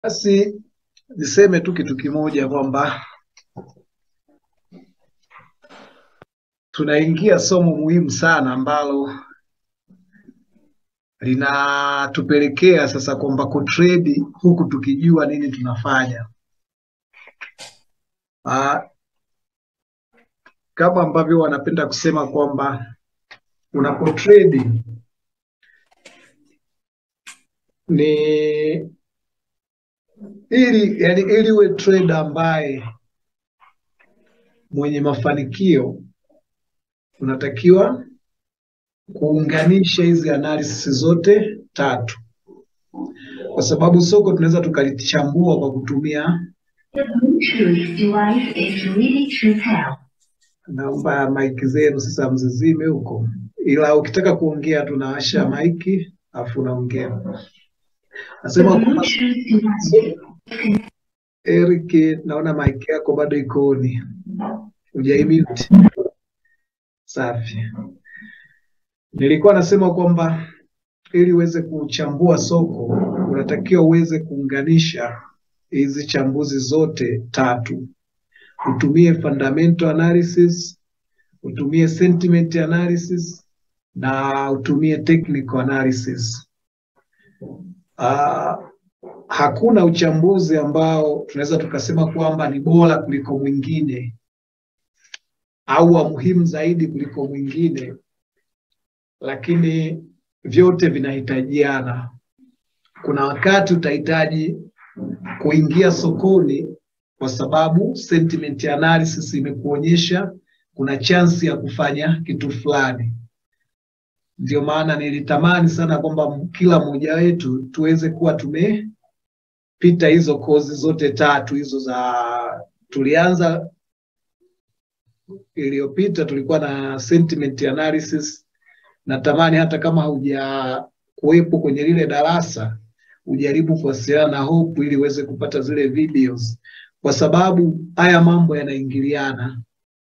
Basi niseme tu kitu kimoja kwamba tunaingia somo muhimu sana ambalo linatupelekea sasa kwamba kutredi huku tukijua nini tunafanya. Ah, kama ambavyo wanapenda kusema kwamba unapotredi ni ili yani, ili uwe trader ambaye mwenye mafanikio unatakiwa kuunganisha hizi analysis zote tatu, kwa sababu soko tunaweza tukalichambua kwa kutumia. The Bluetooth device is ready to pair. Naomba maiki zenu sasa mzizime huko, ila ukitaka kuongea tunawasha maiki afu unaongea. The Nasema kwamba Bluetooth device Eric, naona maiki yako bado iko on, hujaimute. Safi. Nilikuwa nasema kwamba ili uweze kuchambua soko unatakiwa uweze kuunganisha hizi chambuzi zote tatu, utumie fundamental analysis, utumie sentiment analysis na utumie technical analysis. Ah, hakuna uchambuzi ambao tunaweza tukasema kwamba ni bora kuliko mwingine au wa muhimu zaidi kuliko mwingine, lakini vyote vinahitajiana. Kuna wakati utahitaji kuingia sokoni kwa sababu sentiment analysis imekuonyesha kuna chansi ya kufanya kitu fulani. Ndio maana nilitamani sana kwamba kila mmoja wetu tuweze kuwa tumepita hizo kozi zote tatu hizo za tulianza iliyopita tulikuwa na sentiment analysis. Natamani hata kama hauja kuwepo kwenye lile darasa ujaribu kuwasiliana na Hope ili uweze kupata zile videos, kwa sababu haya mambo yanaingiliana.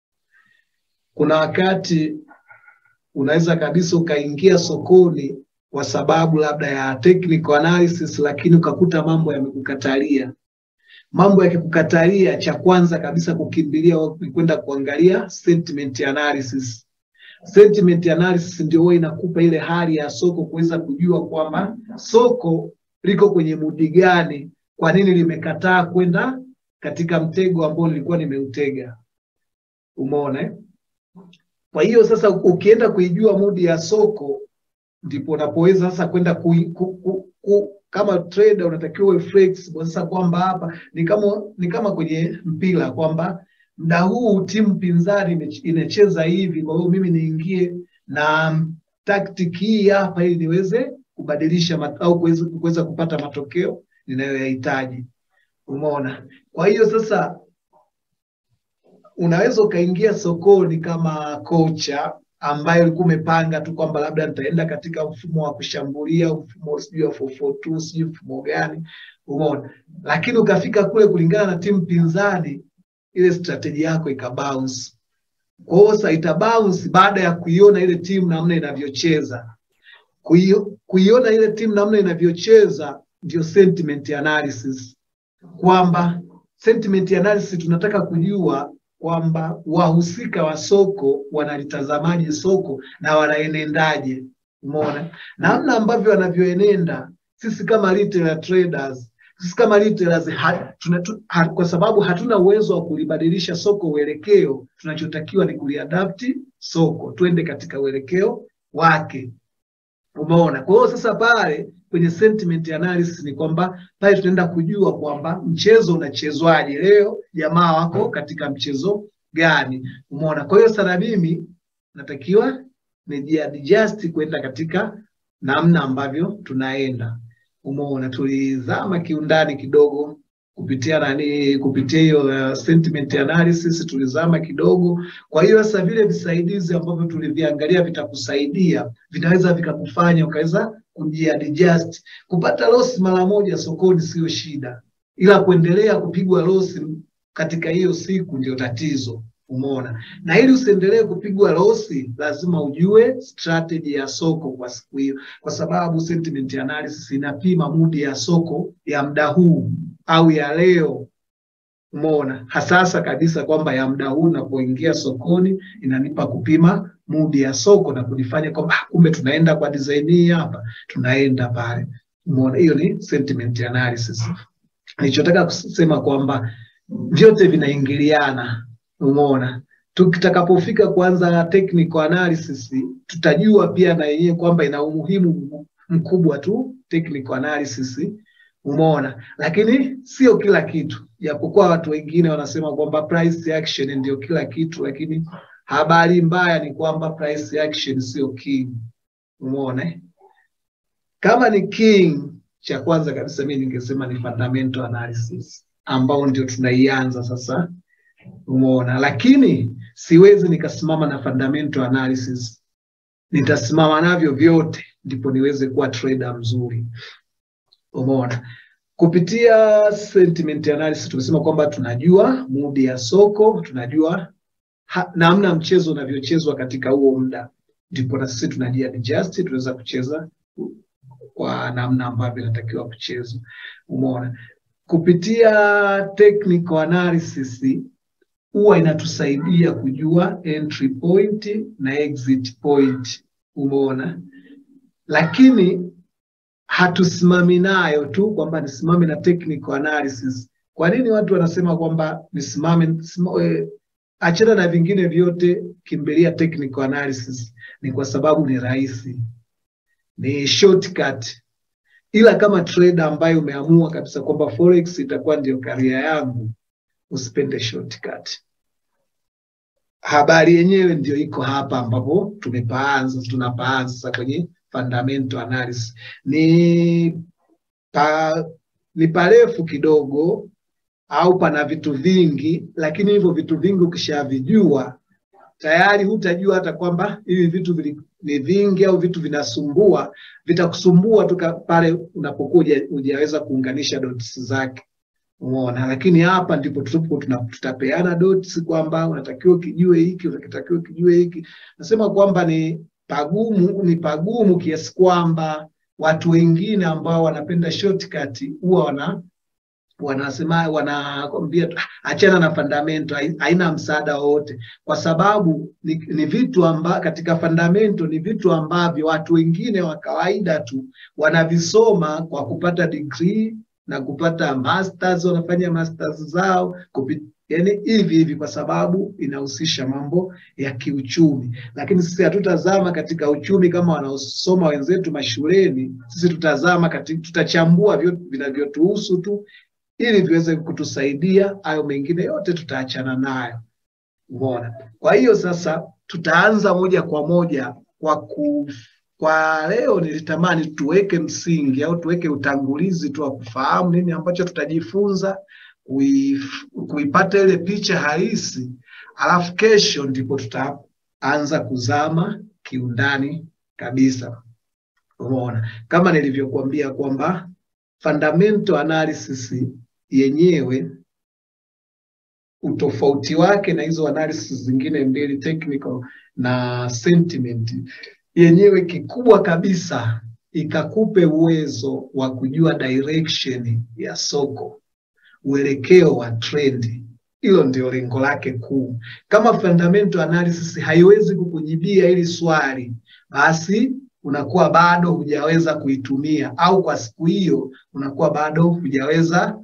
Kuna wakati unaweza kabisa ukaingia sokoni kwa sababu labda ya technical analysis, lakini ukakuta mambo yamekukatalia. Mambo yakikukatalia, cha kwanza kabisa kukimbilia ni kwenda kuangalia sentiment analysis. Sentiment analysis ndio huwa inakupa ile hali ya soko kuweza kujua kwamba soko liko kwenye mudi gani, kwa nini limekataa kwenda katika mtego ambao nilikuwa nimeutega. Umeona eh? Kwa hiyo sasa ukienda kuijua mudi ya soko ndipo unapoweza sasa kwenda ku, ku, ku, ku, kama trader unatakiwa uwe flexible sasa, kwamba hapa ni kama ni kama kwenye mpira kwamba muda huu timu pinzani ime- inacheza hivi, kwa hiyo mimi niingie na tactic hii hapa ili niweze kubadilisha mat, au kuweza kuweza kupata matokeo ninayoyahitaji. Umeona? Kwa hiyo sasa unaweza ukaingia sokoni kama kocha ambaye ulikuwa umepanga tu kwamba labda nitaenda katika mfumo wa kushambulia, mfumo sijui wa 442 sijui mfumo gani, umeona. Lakini ukafika kule kulingana na timu pinzani, ile strategy yako ikabounce. Kwa hiyo sasa itabounce baada ya kuiona ile timu namna inavyocheza. Kuio- Kuiona ile timu namna inavyocheza ndio sentiment analysis, kwamba sentiment analysis tunataka kujua kwamba wahusika wa soko wanalitazamaje soko na wanaenendaje. Umeona namna ambavyo wanavyoenenda. Sisi kama retail traders, sisi kama retailers ha, tuna, tu, ha, kwa sababu hatuna uwezo wa kulibadilisha soko uelekeo, tunachotakiwa ni kuliadapti soko twende katika uelekeo wake. Umeona? Kwa hiyo sasa pale kwenye sentiment analysis ni kwamba pale tunaenda kujua kwamba mchezo unachezwaje leo, jamaa wako katika mchezo gani. Umeona? Kwa hiyo sana mimi natakiwa nijiadjust kwenda katika namna ambavyo tunaenda. Umeona, tulizama kiundani kidogo kupitia nani, kupitia hiyo uh, sentiment analysis tulizama kidogo. Kwa hiyo sasa vile visaidizi ambavyo tuliviangalia vitakusaidia, vinaweza vikakufanya ukaweza kujiadjust. Kupata loss mara moja sokoni sio shida, ila kuendelea kupigwa loss katika hiyo siku ndio tatizo. Umeona, na ili usiendelee kupigwa losi, lazima ujue strategy ya soko kwa siku hiyo, kwa sababu sentiment analysis inapima mudi ya soko ya muda huu. au ya leo umeona hasasa kabisa kwamba ya muda huu unapoingia sokoni inanipa kupima mudi ya soko na kunifanya kwamba ah, kumbe tunaenda kwa design hii hapa tunaenda pale umeona hiyo ni sentiment analysis nilichotaka kusema kwamba vyote vinaingiliana umeona tukitakapofika kuanza technical analysis tutajua pia na yenyewe kwamba ina umuhimu mkubwa tu technical analysis umeona lakini sio kila kitu japokuwa watu wengine wanasema kwamba price action ndio kila kitu lakini habari mbaya ni kwamba price action sio king umeona eh? kama ni king cha kwanza kabisa mi ningesema ni fundamental analysis ambao ndio tunaianza sasa umeona lakini siwezi nikasimama na fundamental analysis nitasimama navyo vyote ndipo niweze kuwa trader mzuri umeona kupitia sentiment analysis tumesema kwamba tunajua mudi ya soko tunajua ha, namna mchezo unavyochezwa katika huo muda ndipo na sisi tunajiadjust tunaweza kucheza kwa namna ambavyo inatakiwa kuchezwa umeona kupitia technical analysis huwa inatusaidia kujua entry point na exit point umeona lakini hatusimami nayo tu kwamba nisimame na technical analysis kwa nini watu wanasema kwamba nisimame sima, eh, achana na vingine vyote kimbilia technical analysis ni kwa sababu ni rahisi ni shortcut ila kama trader ambaye umeamua kabisa kwamba forex itakuwa ndio karia yangu usipende shortcut habari yenyewe ndio iko hapa ambapo tumepaanza tunapaanza sasa kwenye fundamental analysis ni pa, ni parefu kidogo au pana vitu vingi lakini hivyo vitu vingi ukishavijua tayari hutajua hata kwamba hivi vitu vili, ni vingi au vitu vinasumbua vitakusumbua tu pale unapokuwa hujaweza kuunganisha dots zake umeona lakini hapa ndipo tupo tutapeana dots kwamba unatakiwa ukijue hiki unatakiwa ukijue hiki nasema kwamba ni pagumu ni pagumu kiasi kwamba watu wengine ambao wanapenda shortcut huwa wana wanasema wanakwambia achana na fundamental haina msaada wowote kwa sababu ni, ni vitu amba, katika fundamental ni vitu ambavyo watu wengine wa kawaida tu wanavisoma kwa kupata degree na kupata masters wanafanya masters zao kupit, yani hivi hivi kwa sababu inahusisha mambo ya kiuchumi lakini sisi hatutazama katika uchumi kama wanaosoma wenzetu mashuleni sisi tutazama katika, tutachambua vinavyotuhusu tu ili viweze kutusaidia hayo mengine yote tutaachana nayo umeona kwa hiyo sasa tutaanza moja kwa moja kwa ku kwa leo nilitamani tuweke msingi au tuweke utangulizi tu wa kufahamu nini ambacho tutajifunza kuif, kuipata ile picha halisi alafu kesho ndipo tutaanza kuzama kiundani kabisa umeona kama nilivyokuambia kwamba fundamental analysis yenyewe utofauti wake na hizo analysis zingine mbili technical na sentiment yenyewe kikubwa kabisa ikakupe uwezo wa kujua direction ya soko uelekeo wa trend hilo ndio lengo lake kuu kama fundamental analysis haiwezi kukujibia hili swali basi unakuwa bado hujaweza kuitumia au kwa siku hiyo unakuwa bado hujaweza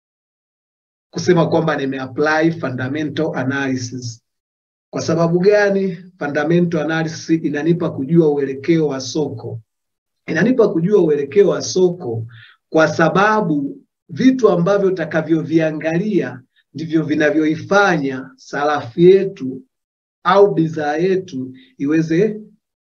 kusema kwamba nimeapply fundamental analysis kwa sababu gani fundamental analysis inanipa kujua uelekeo wa soko inanipa kujua uelekeo wa soko kwa sababu vitu ambavyo utakavyoviangalia ndivyo vinavyoifanya sarafu yetu au bidhaa yetu iweze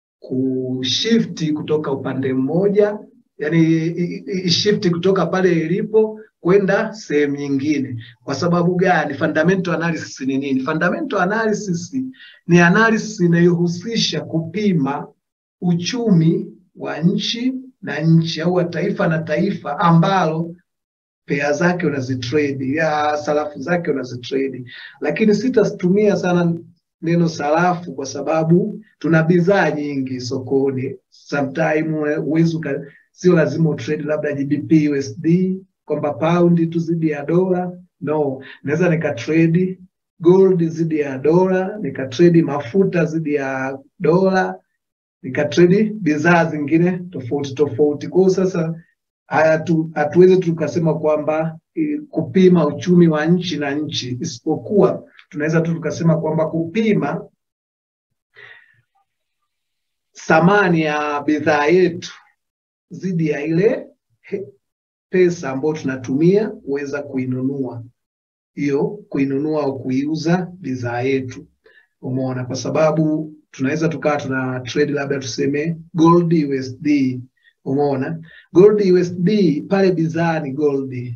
kushifti kutoka upande mmoja yani ishifti kutoka pale ilipo kwenda sehemu nyingine kwa sababu gani fundamental analysis ni nini fundamental analysis ni analysis inayohusisha kupima uchumi wa nchi na nchi au wa taifa na taifa ambalo pea zake unazitrade ya sarafu zake unazitrade lakini sitatumia sana neno sarafu kwa sababu tuna bidhaa nyingi sokoni sometime uwezi sio lazima utrade labda GBP USD kwamba paundi tu zidi ya dola no, naweza nikatrade gold zidi ya dola, nikatrade mafuta zidi ya dola, nikatrade bidhaa zingine tofauti tofauti. Kwa hiyo sasa hatuwezi tukasema kwamba eh, kupima uchumi wa nchi na nchi, isipokuwa tunaweza tu tukasema kwamba kupima thamani ya bidhaa yetu zidi ya ile he- pesa ambayo tunatumia kuweza kuinunua hiyo kuinunua au kuiuza bidhaa yetu. Umeona, kwa sababu tunaweza tukawa tuna trade labda tuseme gold USD. Umeona, gold USD pale bidhaa ni gold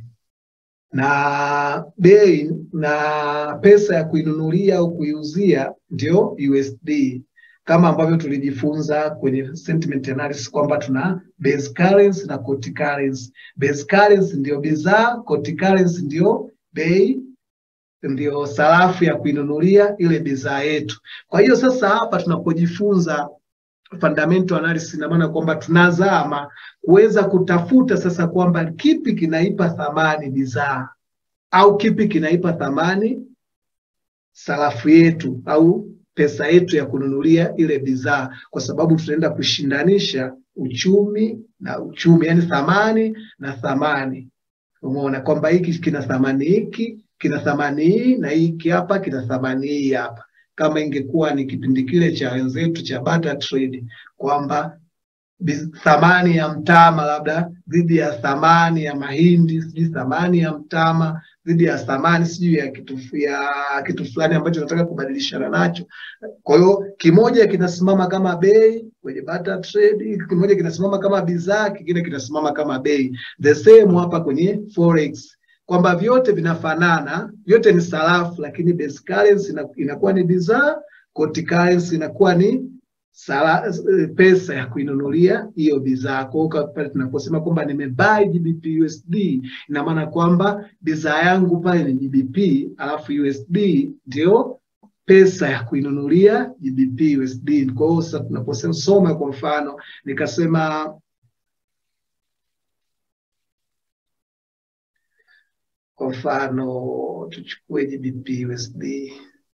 na bei na pesa ya kuinunulia au kuiuzia ndio USD kama ambavyo tulijifunza kwenye sentiment analysis kwamba tuna base currency na quote currency. Base currency ndio bidhaa, quote currency ndio bei, ndio sarafu ya kuinunulia ile bidhaa yetu. Kwa hiyo sasa hapa tunapojifunza fundamental analysis, ina maana kwamba tunazama kuweza kutafuta sasa kwamba kipi kinaipa thamani bidhaa au kipi kinaipa thamani sarafu yetu au pesa yetu ya kununulia ile bidhaa, kwa sababu tunaenda kushindanisha uchumi na uchumi, yani thamani na thamani. Umeona kwamba hiki kina thamani hiki kina thamani hii na hiki hapa kina thamani hii hapa. Kama ingekuwa ni kipindi kile cha wenzetu cha barter trade kwamba bi- thamani ya mtama labda dhidi ya thamani ya mahindi, sijui thamani ya mtama dhidi ya thamani sijui ya kitu ya kitu fulani ambacho nataka kubadilishana nacho. Kwa hiyo kimoja kinasimama kama bei kwenye barter trade, kimoja kinasimama kama bidhaa, kingine kinasimama kama bei. The same hapa kwenye forex kwamba vyote vinafanana, vyote ni sarafu, lakini base currency ina- inakuwa ni bidhaa, quote currency inakuwa ni sala, eh, pesa ya kuinunulia hiyo bidhaa. Kwa hiyo pale tunaposema kwamba nimebuy GBP USD, ina maana kwamba bidhaa yangu pale ni GBP, alafu USD ndio pesa ya kuinunulia GBP USD. Kwa hiyo sasa tunaposema soma, kwa mfano nikasema kwa mfano tuchukue GBP USD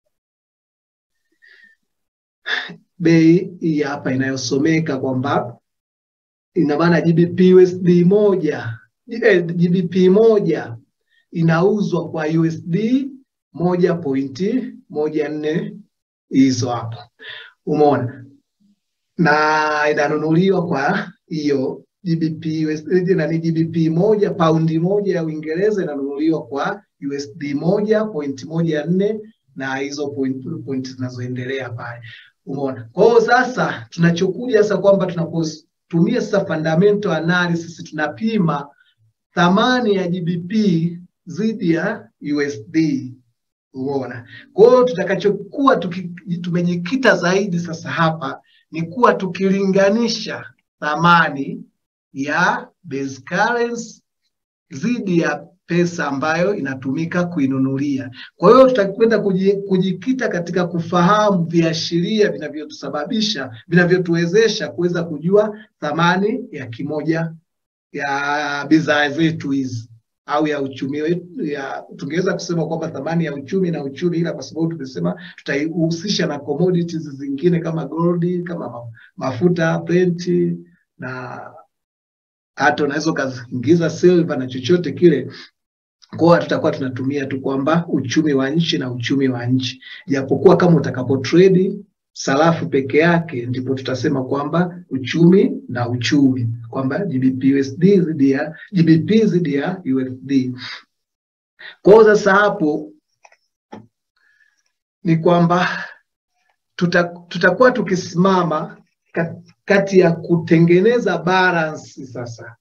bei hii hapa inayosomeka kwamba ina maana GBP USD moja eh, GBP moja inauzwa kwa USD moja pointi moja nne hizo hapo, umeona, na inanunuliwa kwa hiyo GBP USD na ni GBP moja, paundi moja ya Uingereza inanunuliwa kwa USD moja pointi moja nne na hizo point, point zinazoendelea pale. Umeona? Kwa hiyo sasa tunachokuja sasa kwamba tunapotumia sasa fundamental analysis tunapima thamani ya GBP dhidi ya USD. Umeona? Kwa hiyo tutakachokuwa tuki- tumejikita zaidi sasa hapa ni kuwa tukilinganisha thamani ya base currency dhidi ya pesa ambayo inatumika kuinunulia. Kwa hiyo tutakwenda kuji- kujikita katika kufahamu viashiria vinavyotusababisha vinavyotuwezesha kuweza kujua thamani ya kimoja ya bidhaa zetu hizi au ya uchumi wetu ya tungeweza kusema kwamba thamani ya uchumi na uchumi, ila kwa sababu tumesema tutaihusisha na commodities zingine kama gold, kama ma- mafuta, plenti na hata unaweza ukaingiza silver na chochote kile kwa tutakuwa tunatumia tu kwamba uchumi wa nchi na uchumi wa nchi, japokuwa kama utakapo trade sarafu peke yake ndipo tutasema kwamba uchumi na uchumi, kwamba GBP USD dhidi ya GBP dhidi ya USD. Kwa hiyo sasa hapo ni kwamba tuta, tutakuwa tukisimama kat- kati ya kutengeneza balance sasa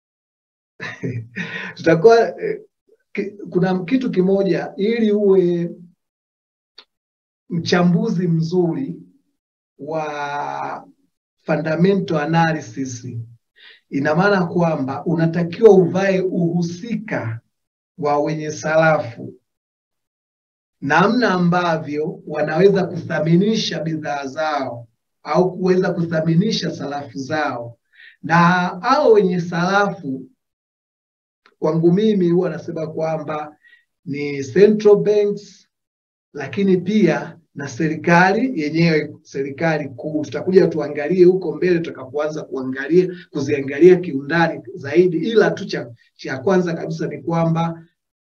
tutakuwa eh, ki- kuna kitu kimoja ili uwe mchambuzi mzuri wa fundamental analysis, ina maana kwamba unatakiwa uvae uhusika wa wenye sarafu, namna ambavyo wanaweza kuthaminisha bidhaa zao au kuweza kuthaminisha sarafu zao, na hao wenye sarafu kwangu mimi huwa nasema kwamba ni central banks, lakini pia na serikali yenyewe, serikali kuu. Tutakuja tuangalie huko mbele tutakapoanza kuangalia kuziangalia kiundani zaidi, ila tu cha, cha kwanza kabisa ni kwamba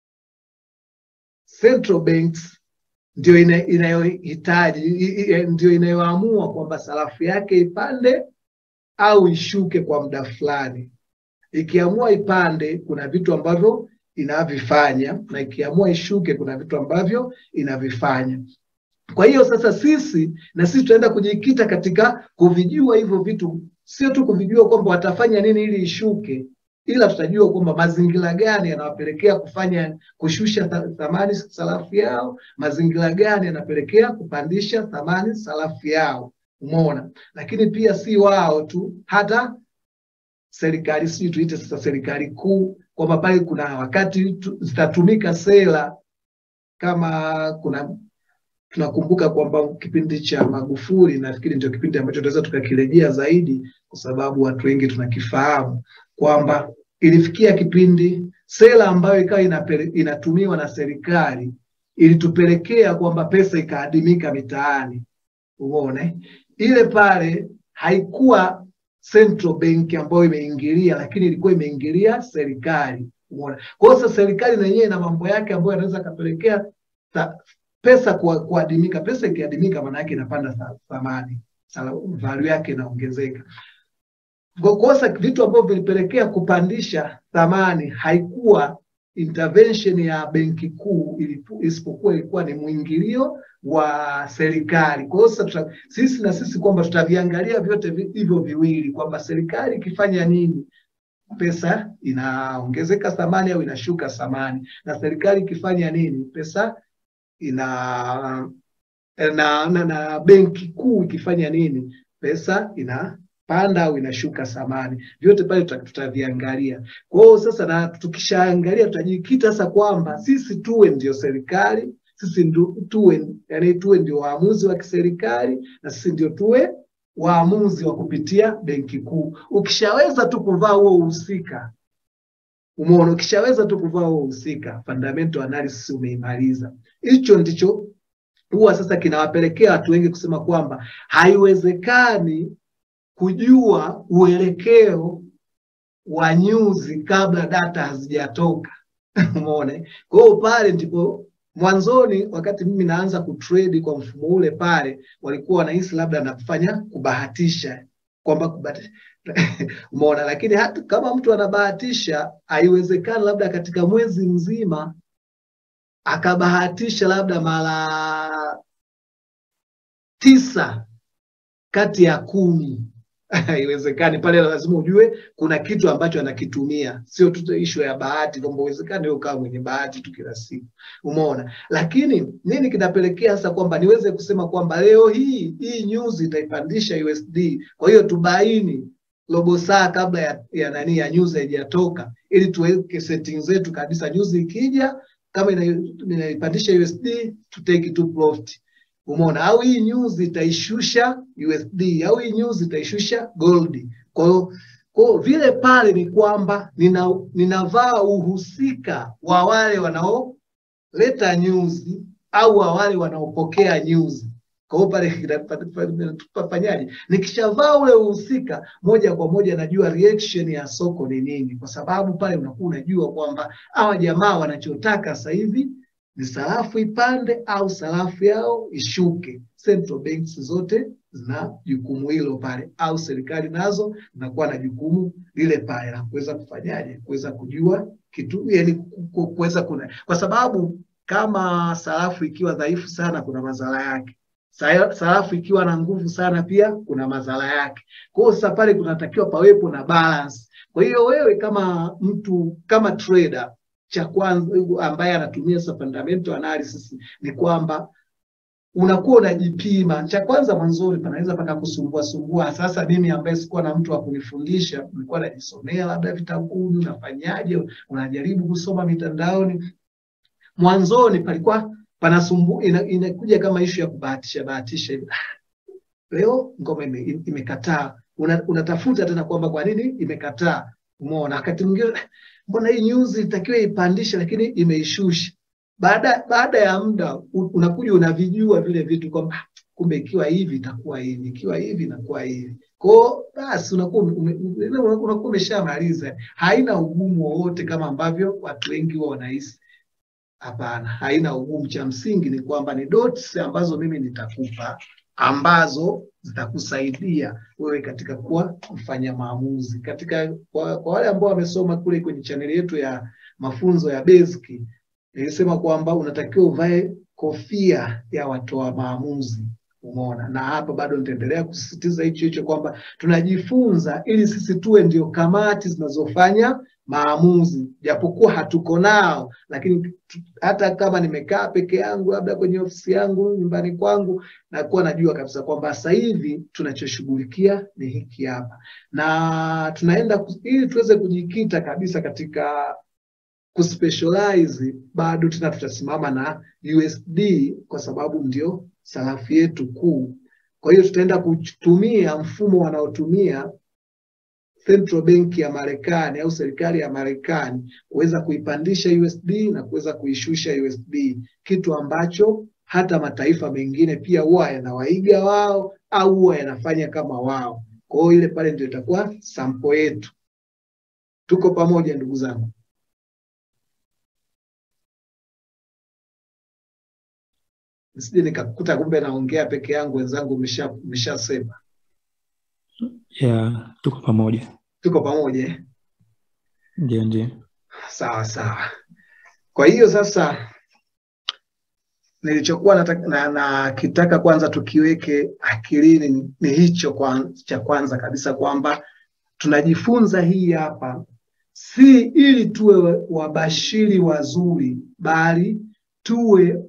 central banks ndio ina- inayohitaji i- i- ndio inayoamua kwamba sarafu yake ipande au ishuke kwa muda fulani. Ikiamua ipande, kuna vitu ambavyo inavifanya, na ikiamua ishuke, kuna vitu ambavyo inavifanya. Kwa hiyo sasa sisi na sisi tutaenda kujikita katika kuvijua hivyo vitu, sio tu kuvijua kwamba watafanya nini ili ishuke, ila tutajua kwamba mazingira gani yanawapelekea kufanya kushusha tha- thamani sarafu yao, mazingira gani yanapelekea kupandisha thamani sarafu yao. Umeona? Lakini pia si wao tu, hata serikali, sijui tuite sasa serikali kuu, kwamba pale kuna wakati tu- zitatumika sera kama kuna tunakumbuka kwamba kipindi cha Magufuli nafikiri ndio kipindi ambacho tunaweza tukakirejea zaidi, kwa sababu watu wengi tunakifahamu kwamba ilifikia kipindi sera ambayo ikawa inapele- inatumiwa na serikali ilitupelekea kwamba pesa ikaadimika mitaani. Umeona, ile pale haikuwa central bank ambayo imeingilia, lakini ilikuwa imeingilia serikali. Umeona, kwa hiyo sasa serikali na yenyewe ina mambo yake ambayo yanaweza kapelekea ta- pesa kuwa- kuadimika. Pesa ikiadimika, maana yake inapanda tha- thamani, sala- value yake inaongezeka. Kwa kosa vitu ambavyo vilipelekea kupandisha thamani haikuwa intervention ya benki kuu, ilipu- isipokuwa ilikuwa ni mwingilio wa serikali. Kwa hiyo sasa tuta- sisi na sisi kwamba tutaviangalia vyote vi- hivyo viwili kwamba serikali ikifanya nini pesa inaongezeka thamani au inashuka thamani, na serikali ikifanya nini pesa ina na, na, na benki kuu ikifanya nini pesa inapanda au inashuka thamani. Vyote pale tuta- tutaviangalia. Kwa hiyo sasa, na tukishaangalia tutajikita sasa kwamba sisi tuwe ndio serikali, sisi ndio tuwe, yani tuwe ndio waamuzi wa kiserikali na sisi ndio tuwe waamuzi wa kupitia benki kuu. Ukishaweza tu kuvaa huo uhusika Umeona, ukishaweza tu kuvaa huo uhusika, fundamental analysis umeimaliza. Hicho ndicho huwa sasa kinawapelekea watu wengi kusema kwamba haiwezekani kujua uelekeo wa nyuzi kabla data hazijatoka. Umeona? Kwa hiyo pale ndipo mwanzoni, wakati mimi naanza kutrade kwa mfumo ule pale, walikuwa wanahisi labda nafanya kubahatisha kwamba kubahatisha umeona, lakini hata kama mtu anabahatisha, haiwezekani labda katika mwezi mzima akabahatisha labda mara tisa kati ya kumi haiwezekani. Pale lazima ujue kuna kitu ambacho anakitumia, sio tu ishu ya bahati, kwamba uwezekani wewe ukawa mwenye bahati tu kila siku, umeona. Lakini nini kinapelekea sasa kwamba niweze kusema kwamba leo hii hii nyuzi itaipandisha USD, kwa hiyo tubaini robo saa kabla ya, ya nani ya nyuzi haijatoka, ili tuweke setting zetu kabisa. Nyuzi ikija kama ina- inaipandisha USD to take to profit. Umeona, au hii nyuzi itaishusha USD au hii nyuzi itaishusha gold. Kwa hiyo kwa hiyo vile pale ni kwamba nina, ninavaa uhusika wa wale wanaoleta nyuzi au wa wale wanaopokea nyuzi. Kwa hiyo pale tunafanyaje? Nikishavaa ule uhusika, moja kwa moja najua reaction ya soko ni nini, kwa sababu pale unakuwa unajua kwamba hawa jamaa wanachotaka sasa hivi ni sarafu ipande au sarafu yao ishuke. Central banks zote zina jukumu hilo pale, au serikali nazo zinakuwa na jukumu lile pale la kuweza kufanyaje, kuweza kujua kitu, yani ku- ku- kuweza kuna, kwa sababu kama sarafu ikiwa dhaifu sana, kuna madhara yake. Sa- Sarafu ikiwa na nguvu sana, pia kuna madhara yake. Kwa hiyo sasa pale kunatakiwa pawepo na balance. Kwa hiyo wewe kama mtu kama trader cha kwanza ambaye anatumia sasa fundamental analysis ni kwamba unakuwa unajipima. Cha kwanza mwanzoni panaweza paka kusumbua sumbua. Sasa mimi ambaye sikuwa na mtu wa kunifundisha, nilikuwa najisomea labda vitabuni, unafanyaje, unajaribu kusoma mitandaoni. Mwanzoni palikuwa panasumbu, ina, inakuja kama ishu ya kubahatisha bahatisha hivi. Leo ngoma ime, imekataa, una, unatafuta tena kwamba kwa nini imekataa Umeona, wakati mwingine mbona hii news itakiwa ipandishe, lakini imeishusha. Baada baada ya muda u- unakuja unavijua vile vitu kwamba "Ah, kumbe ikiwa hivi itakuwa hivi, ikiwa hivi inakuwa hivi. Kwao basi unakuwa ume- ume- unakuwa umeshamaliza, haina ugumu wowote kama ambavyo watu wengi huwa wanahisi. Hapana, haina ugumu. Cha msingi ni kwamba ni dots ambazo mimi nitakupa ambazo zitakusaidia wewe katika kuwa mfanya maamuzi. Katika kwa, kwa wale ambao wamesoma kule kwenye chaneli yetu ya mafunzo ya basic, nilisema kwamba unatakiwa uvae kofia ya watoa maamuzi. Umeona, na hapa bado nitaendelea kusisitiza hicho hicho kwamba tunajifunza ili sisi tuwe ndio kamati zinazofanya maamuzi, japokuwa hatuko nao, lakini tu- hata kama nimekaa peke yangu, labda kwenye ofisi yangu nyumbani kwangu, nakuwa najua kabisa kwamba sasa hivi tunachoshughulikia ni hiki hapa, na tunaenda ku- ili tuweze kujikita kabisa katika kuspecialize, bado tena tutasimama na USD kwa sababu ndio sarafu yetu kuu. Kwa hiyo tutaenda kutumia mfumo wanaotumia Central Bank ya Marekani au serikali ya Marekani kuweza kuipandisha USD na kuweza kuishusha USD, kitu ambacho hata mataifa mengine pia huwa yanawaiga wao au huwa yanafanya kama wao. Kwa hiyo ile pale ndio itakuwa sampo yetu. Tuko pamoja ndugu zangu. Nisije nikakuta kumbe naongea peke yangu, wenzangu mmesha- mmeshasema. ya tuko pamoja Tuko pamoja eh? ndio ndio Sawa sawa. Kwa hiyo sasa nilichokuwa nataka- na, na kitaka kwanza tukiweke akilini ni, ni hicho kwa, cha kwanza kabisa kwamba tunajifunza hii hapa si ili tuwe wabashiri wazuri, bali tuwe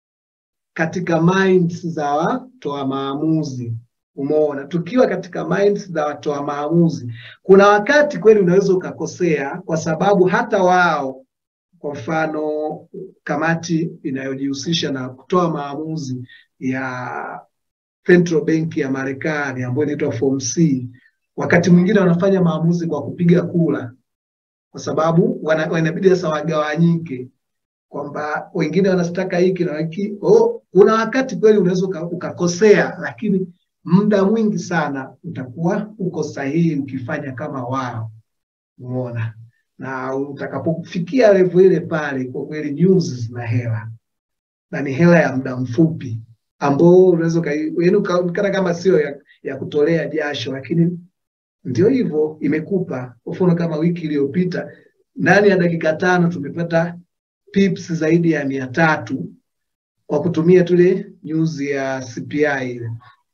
katika minds za watoa maamuzi. Umeona, tukiwa katika minds za watoa maamuzi, kuna wakati kweli unaweza ukakosea, kwa sababu hata wao, kwa mfano kamati inayojihusisha na kutoa maamuzi ya Central Bank ya Marekani ambayo inaitwa Form C, wakati mwingine wanafanya maamuzi kwa kupiga kura, kwa sababu wana- wanabidi sasa wagawanyike kwamba wengine wanataka hiki na hiki. Oh, kuna wakati kweli unaweza uka- ukakosea, lakini muda mwingi sana utakuwa uko sahihi ukifanya kama wao. Umeona, na utakapofikia level ile pale, kwa kweli news zina hela na ni hela ya muda mfupi ambao unaweza ukai- yaani ukaonekana kama sio ya, ya kutolea jasho, lakini ndio hivyo imekupa. Kwa mfano kama wiki iliyopita, ndani ya dakika tano tumepata pips zaidi ya mia tatu kwa kutumia tule news ya CPI ile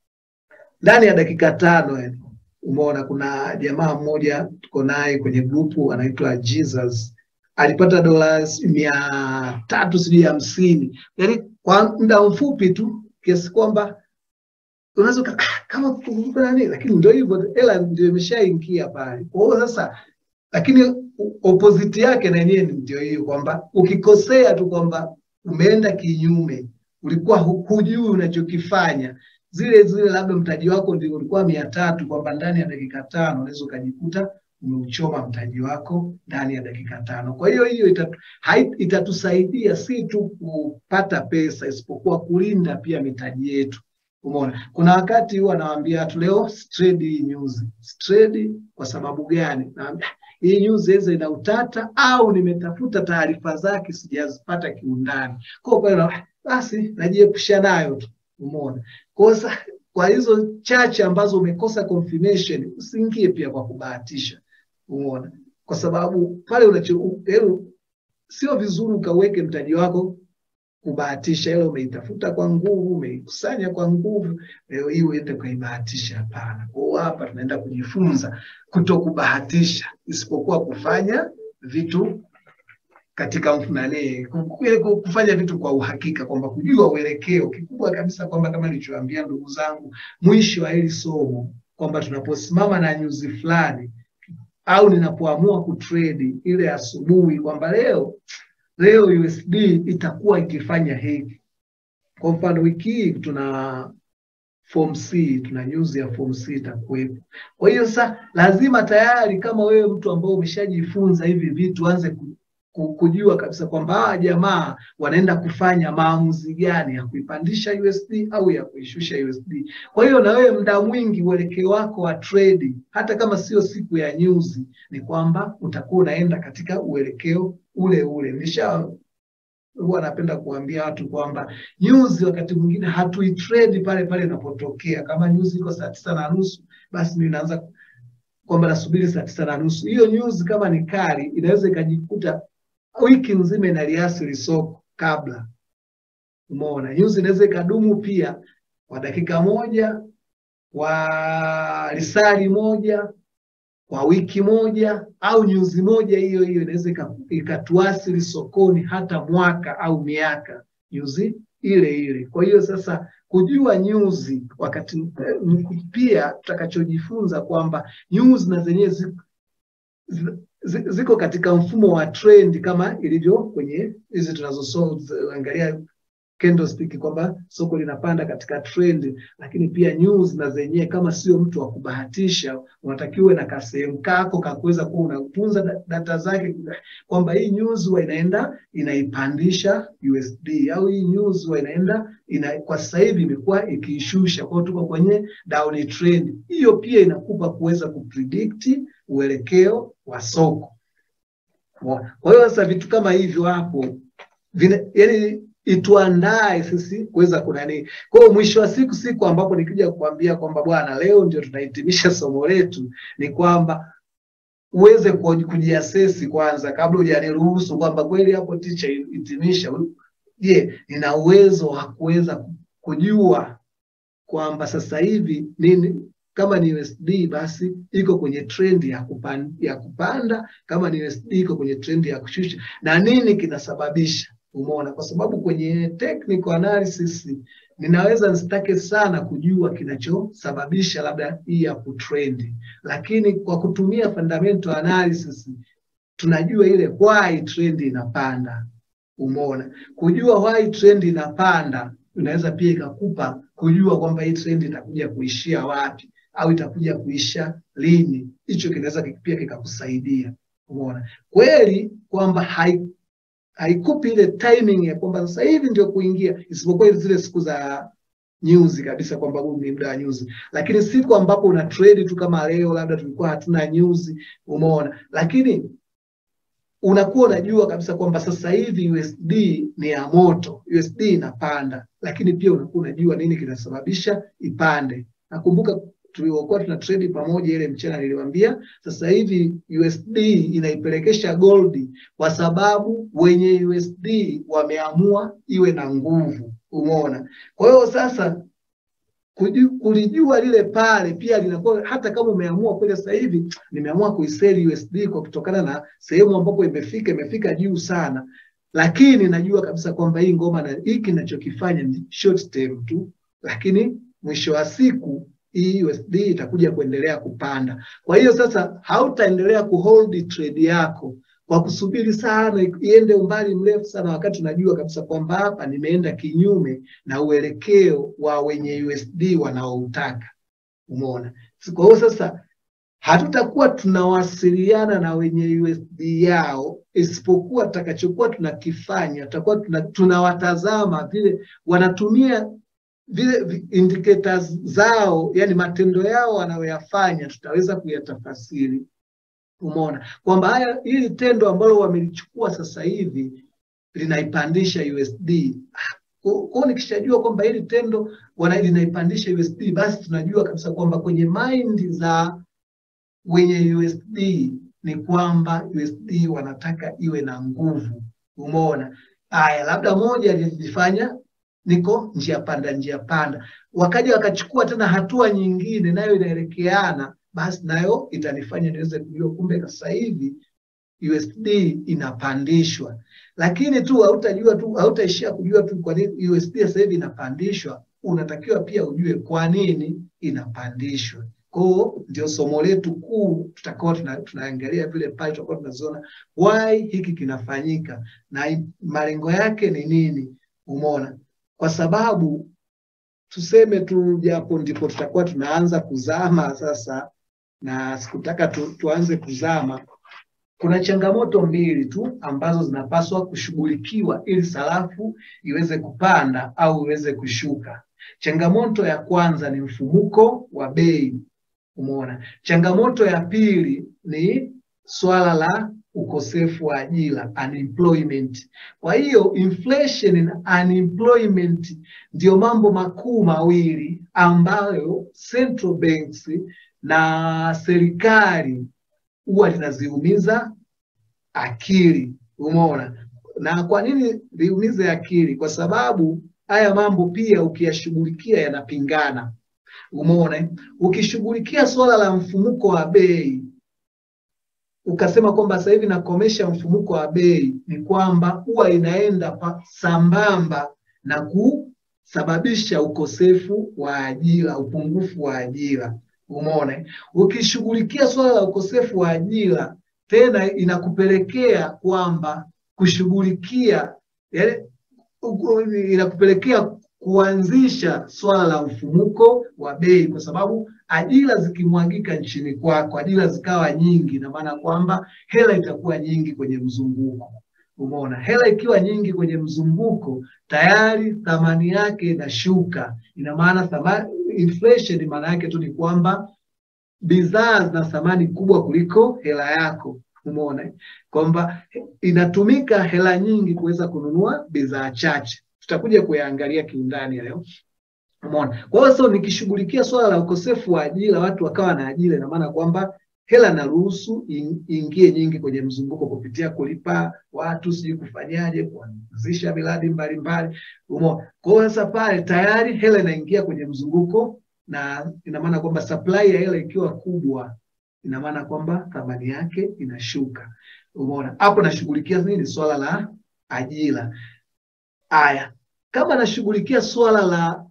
ndani ya dakika tano yani. Umeona, kuna jamaa mmoja tuko naye kwenye grupu anaitwa Jesus alipata dola mia tatu sijui hamsini yani kwa muda mfupi tu, kiasi kwamba unaweza uka- ah, kama kukumbuka nani, lakini ndio hivyo, hela ndio imeshaingia pale. Kwa hiyo sasa, lakini u- opposite yake na yenyewe ndio hiyo kwamba ukikosea tu kwamba umeenda kinyume, ulikuwa hu- hujui unachokifanya zile zile, labda mtaji wako ndio ulikuwa mia tatu, kwamba ndani ya dakika tano unaweza ukajikuta umeuchoma mtaji wako ndani ya dakika tano. Kwa hiyo hiyo itatu, hai- itatusaidia si tu kupata pesa, isipokuwa kulinda pia mitaji yetu. Umeona, kuna wakati huwa nawaambia watu leo trade hii news. Trade kwa sababu gani? Naambia hii news iweze ina utata au nimetafuta taarifa zake sijazipata kiundani. Kwa hiyo pale na- basi najiepusha nayo tu. Umeona? Kwa hiyo sa- kwa hizo chache ambazo umekosa confirmation usiingie pia kwa kubahatisha. Umeona? Kwa sababu pale unacho yaani sio vizuri ukaweke mtaji wako kubahatisha, ile umeitafuta kwa nguvu, umeikusanya kwa nguvu, leo hii uende ukaibahatisha. Hapana. Kwa hiyo hapa tunaenda kujifunza kuto kubahatisha, isipokuwa kufanya vitu katika mfu- nani, ku- ile ku- kufanya vitu kwa uhakika, kwamba kujua uelekeo kikubwa kabisa, kwamba kama nilichoambia ndugu zangu, mwisho wa hili somo kwamba tunaposimama na nyuzi fulani au ninapoamua kutrade ile asubuhi kwamba leo leo USD itakuwa ikifanya hivi. Kwa mfano wiki hii tuna form C, tuna news ya form C itakuwepo. Kwa hiyo sasa lazima tayari kama wewe mtu ambao umeshajifunza hivi vitu anze ku, ku, kujua kabisa kwamba hawa jamaa wanaenda kufanya maamuzi gani ya kuipandisha USD au ya kuishusha USD. Kwa hiyo na wewe muda mwingi uelekeo wako wa trade, hata kama sio siku ya news, ni kwamba utakuwa unaenda katika uelekeo ule ule. Nisha huwa napenda kuambia watu kwamba news wakati mwingine hatuitrade pale pale inapotokea. Kama news iko saa tisa na nusu, basi mimi naanza kwamba nasubiri saa tisa na nusu. Hiyo news kama ni kali, inaweza ikajikuta wiki nzima inaliasili soko kabla. Umeona, news inaweza ikadumu pia kwa dakika moja, kwa lisali moja, kwa wiki moja au nyuzi moja hiyo hiyo inaweza ika- ikatuasili sokoni hata mwaka au miaka nyuzi ile ile. Kwa hiyo sasa kujua nyuzi wakati eh, pia tutakachojifunza kwamba nyuzi na zenyewe zi- zi- zi- ziko katika mfumo wa trend kama ilivyo kwenye hizi tunazoangalia candlestick kwamba soko linapanda katika trend, lakini pia news na zenyewe, kama sio mtu wa kubahatisha, unatakiwa uwe na kasehemu kako kakuweza kuwa unatunza da- data zake, kwamba hii news huwa inaenda inaipandisha USD au hii news huwa inaenda ina, kwa sasa hivi imekuwa ikiishusha, kwa hiyo tuko kwenye down trend. Hiyo pia inakupa kuweza kupredict uelekeo wa soko. Kwa hiyo sasa vitu kama hivyo hapo vina, yani ituandae sisi kuweza kunani. Kwa hiyo mwisho wa siku, siku ambapo nikija kuambia kwamba bwana, leo ndio tunahitimisha somo letu, ni kwamba uweze ku- kujiasesi kwanza kabla hujaniruhusu kwamba kweli hapo ticha hitimisha. Je, nina uwezo wa kuweza ku- kujua kwamba sasa hivi nini kama ni USD basi iko kwenye trend ya kupanda, ya kupanda, kama ni USD iko kwenye trend ya kushusha, na nini kinasababisha Umeona, kwa sababu kwenye technical analysis ninaweza nisitake sana kujua kinachosababisha labda hii ya kutrend, lakini kwa kutumia fundamental analysis tunajua ile why trend inapanda. Umeona, kujua why trend inapanda inaweza pia ikakupa kujua kwamba hii trend itakuja kuishia wapi au itakuja kuisha lini. Hicho kinaweza pia kikakusaidia. Umeona kweli kwamba hai haikupi ile timing ya kwamba sasa hivi ndio kuingia, isipokuwa zile siku za news kabisa kwamba huu ni muda wa news, lakini siku ambapo una trade tu kama leo, labda tulikuwa hatuna news, umeona, lakini unakuwa unajua kabisa kwamba sasa hivi USD ni ya moto, USD inapanda, lakini pia unakuwa unajua nini kinasababisha ipande. Nakumbuka tuliokuwa tuna trade pamoja ile mchana, niliwaambia sasa hivi USD inaipelekesha gold kwa sababu wenye USD wameamua iwe na nguvu. Umeona? Kwa hiyo sasa kuju- kulijua lile pale pia linakuwa hata kama umeamua kweli sasa hivi nimeamua kuiseli USD kwa kutokana na sehemu ambapo imefika imefika juu sana, lakini najua kabisa kwamba hii ngoma na hiki ninachokifanya ni short term tu, lakini mwisho wa siku hii USD itakuja kuendelea kupanda. Kwa hiyo sasa hautaendelea kuhold trade yako kwa kusubiri sana iende umbali mrefu sana, wakati unajua kabisa kwamba hapa nimeenda kinyume na uelekeo wa wenye USD wanaoutaka. Umeona? Kwa hiyo sasa hatutakuwa tunawasiliana na wenye USD yao, isipokuwa tutakachokuwa tunakifanya tutakuwa tuna, tunawatazama vile wanatumia vile vi- indicators zao, yani matendo yao wanayoyafanya, tutaweza kuyatafasiri. Umeona kwamba haya hili tendo ambalo wamelichukua sasa hivi linaipandisha USD. Kwa kwa hiyo nikishajua kwamba hili tendo wana linaipandisha USD, basi tunajua kabisa kwamba kwenye mind za wenye USD ni kwamba USD wanataka iwe na nguvu. Umeona? Haya, labda moja lilifanya niko njia panda, njia panda, wakaja wakachukua tena hatua nyingine, nayo inaelekeana, basi nayo itanifanya niweze kujua kumbe sasa hivi USD inapandishwa. Lakini tu hautajua tu, hautaishia kujua tu kwa nini USD sasa hivi inapandishwa, unatakiwa pia ujue kwa nini inapandishwa. Kwa hiyo ndio somo letu kuu tutakuwa tuna, tunaangalia vile pale tutakuwa tunaziona why hiki kinafanyika na malengo yake ni nini. Umeona? Kwa sababu tuseme tu, japo ndipo tutakuwa tunaanza kuzama sasa, na sikutaka tu, tuanze kuzama. Kuna changamoto mbili tu ambazo zinapaswa kushughulikiwa ili sarafu iweze kupanda au iweze kushuka. Changamoto ya kwanza ni mfumuko wa bei, umeona. Changamoto ya pili ni swala la ukosefu wa ajira unemployment. Kwa hiyo inflation na unemployment ndio mambo makuu mawili ambayo central banks na serikali huwa linaziumiza akili, umeona. Na kwa nini liumize akili? Kwa sababu haya mambo pia ukiyashughulikia yanapingana, umeona. Ukishughulikia swala la mfumuko wa bei ukasema kwamba sasa hivi nakomesha mfumuko wa bei, ni kwamba huwa inaenda pa, sambamba na kusababisha ukosefu wa ajira, upungufu wa ajira. Umeona, ukishughulikia swala la ukosefu wa ajira, tena inakupelekea kwamba kushughulikia yani, inakupelekea kuanzisha swala la mfumuko wa bei, kwa sababu ajira zikimwagika nchini kwako, ajira zikawa nyingi, ina maana kwamba hela itakuwa nyingi kwenye mzunguko. Umeona, hela ikiwa nyingi kwenye mzunguko, tayari thamani yake inashuka. Ina maana thamani, inflation maana yake tu ni kwamba bidhaa zina thamani kubwa kuliko hela yako. Umeona kwamba inatumika hela nyingi kuweza kununua bidhaa chache tutakuja kuyaangalia kiundani leo. Umeona? Kwa hiyo sasa nikishughulikia swala la ukosefu wa ajira, watu wakawa na ajira, ina maana kwamba hela na ruhusu iingie nyingi kwenye mzunguko kupitia kulipa watu, sijui kufanyaje, kuanzisha miradi mbalimbali. Umeona? Kwa hiyo sasa pale tayari hela inaingia kwenye mzunguko, na ina maana kwamba supply ya hela ikiwa kubwa, ina maana kwamba thamani yake inashuka. Umeona? Hapo nashughulikia nini? Swala la ajira. Aya, kama nashughulikia swala la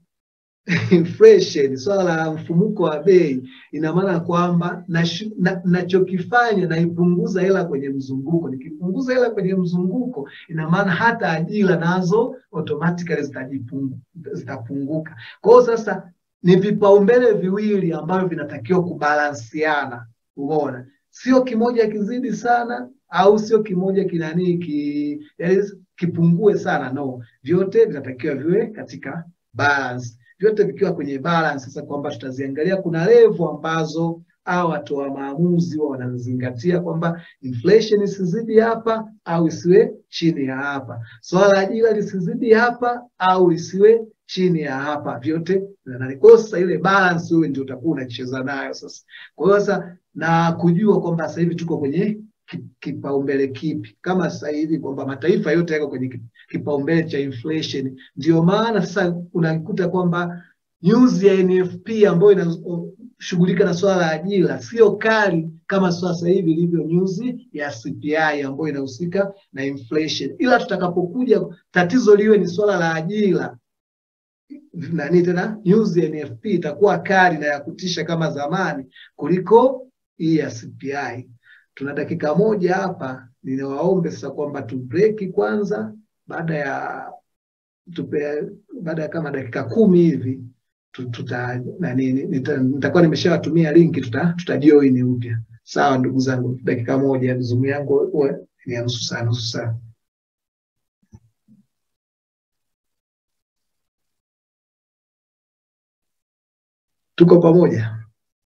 inflation, swala la mfumuko wa bei, ina maana kwamba nachokifanya na, naipunguza hela kwenye mzunguko. Nikipunguza hela kwenye mzunguko, ina maana hata ajira nazo automatically zitapunguka. Kwa hiyo sasa ni vipaumbele viwili ambavyo vinatakiwa kubalansiana. Umeona, sio kimoja kizidi sana au sio kimoja kinanii ki, yani kipungue sana no, vyote vinatakiwa viwe katika balance, vyote vikiwa kwenye balance. Sasa kwamba tutaziangalia, kuna levo ambazo au watoa maamuzi wao wanazingatia kwamba inflation isizidi hapa au isiwe chini ya hapa, swala la ajira lisizidi hapa au isiwe chini ya hapa, vyote kwa sasa ile balance wewe ndio utakuwa unacheza nayo sasa. Kwa hiyo sasa na kujua kwamba sasa hivi tuko kwenye kipaumbele kipi, kama sasa hivi kwamba mataifa yote yako kwenye kipaumbele cha inflation. Ndio maana sasa unakuta kwamba news ya NFP ambayo inashughulika na swala la ajira sio kali kama sasa hivi ilivyo news ya CPI ambayo inahusika na inflation, ila tutakapokuja tatizo liwe ni swala la ajira nani tena, news ya NFP itakuwa kali na ya kutisha kama zamani kuliko hii ya CPI. Tuna dakika moja hapa, ninawaombe sasa kwamba tu break kwanza, baada ya tupe, baada ya kama dakika kumi hivi tuta nani nitakuwa nimeshawatumia linki, tuta tutajoin upya. Sawa ndugu zangu, dakika moja, Zoom yangu ni ya nusu saa nusu saa. Tuko pamoja?